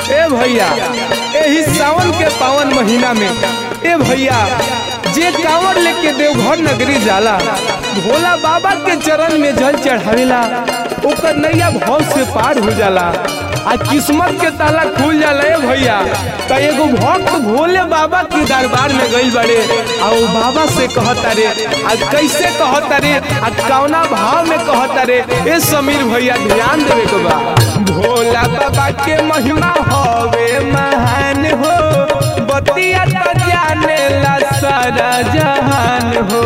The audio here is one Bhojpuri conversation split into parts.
ए भैया एही सावन के पावन महीना में ए भैया जे कांवर लेके देवघर नगरी जाला भोला बाबा के चरण में जल चढ़ावेला ओकर नैया भाव से पार हो जाला आ किस्मत के ताला खुल जाला ए भैया त एगो भक्त भोले बाबा के दरबार में गइल बड़े आ ओ बाबा से कहता रे आ कैसे कहता रे आ कौना भाव में कहता रे ए समीर भैया ध्यान देवे के बा भोला बाबा के महिमा हवे महान हो बतिया तो जाने ला सारा जहान हो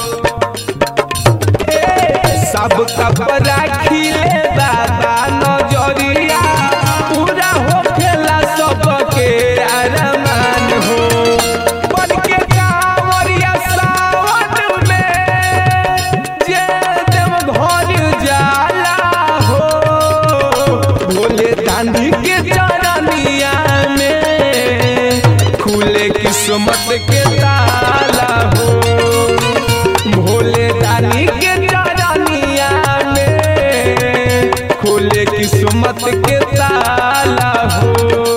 सब कप राखिले बाबा नजरिया पूरा होखेला सबके अरमान हो बन के कांवरिया सावन में जे देव घर जाला हो भोले दानी के चरनिया में खुले किस्मत के ताला हो भोले दानी के चरनिया में खुले किस्मत के ताला हो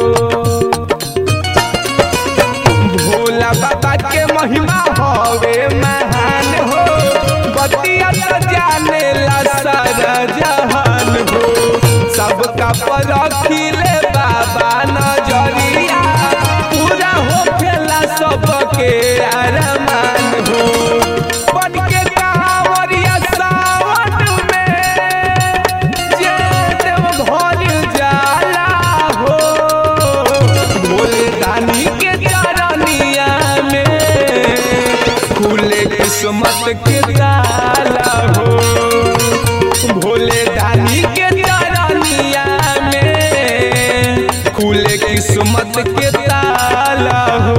भोला बाबा के महिमा हवे महान हो बतिया तो जाने ला सारा जहान हो सबका पर रखिले बाबा नजरिया पूरा होखेला सबके अरमान हो बन के कांवरिया सावन में जे देव घर जाला हो भोले दानी के चरनिया में खुले किस्मत के ताला हो भोले दानी के चरनिया में खुले किस्मत के ताला हो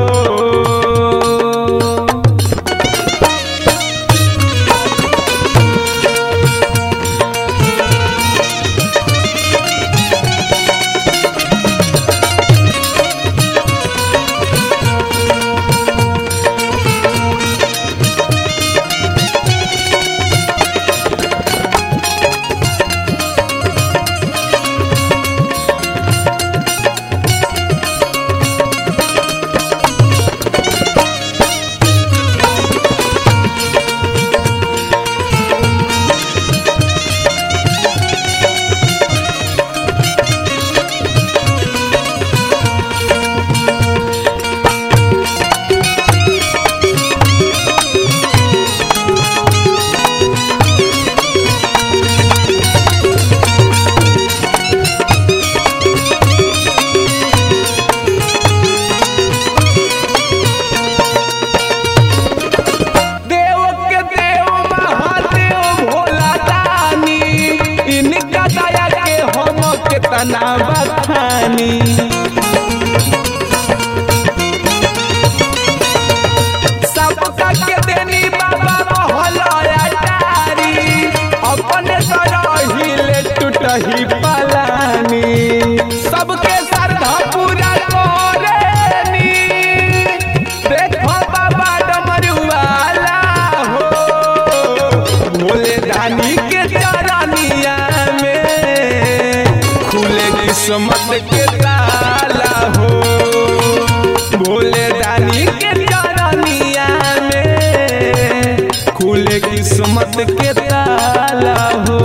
देव के देव महादेव भोला दानी इनका दया के हम कितना बखानी सबका के देनी बाबा मोहलया डारी अपने तरहिले टूटही पलानी सबके श्रद्धा पूरा करेनी देखो बाबा डमरुआला हो भोले दानी के चरनिया में खुले किस्मत के ताला हो भोले दानी के चरनिया में खुले किस्मत के ताला हो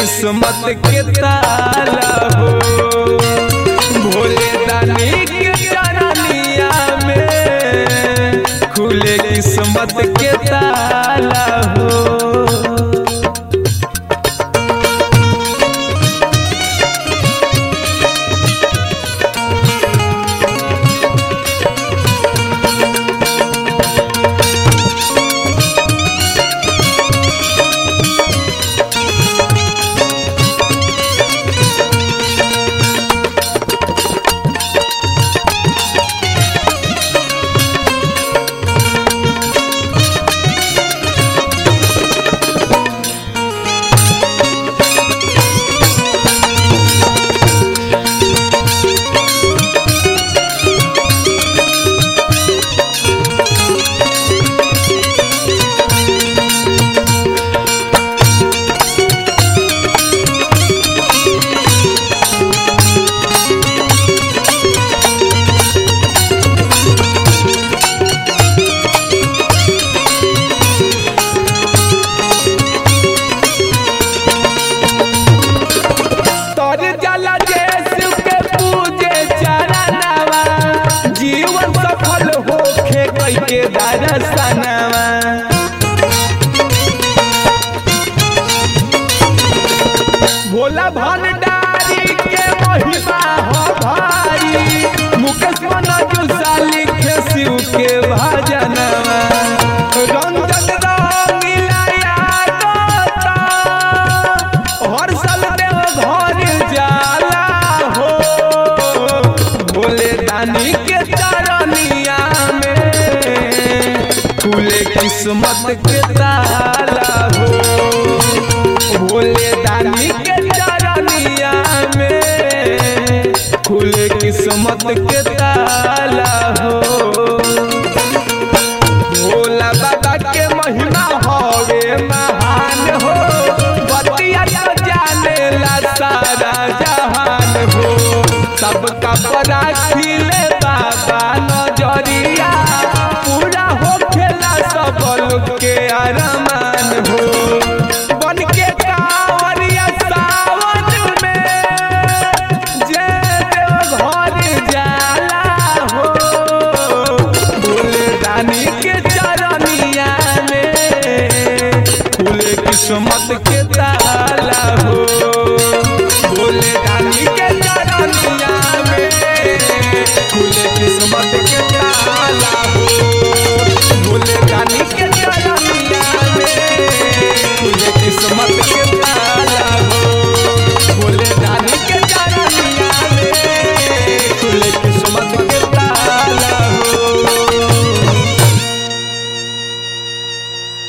किस्मत के ताला हो भोले दानी के चरनिया में खुले किस्मत के ताला हो तर जला जैसु के पूजे चरणवा जीवन सफल होखे कई के दर्शनवा भोला भंडारी के महिमा हो भारी मुकेश मनोज लिखे शिव के भजनवा रंजन रंगीला यादता हर साल देव घर जाला हो भोले दानी के चरनिया में खुले किस्मत के ताला हो भोले दानी के चरनिया में खुले किस्मत के ताला हो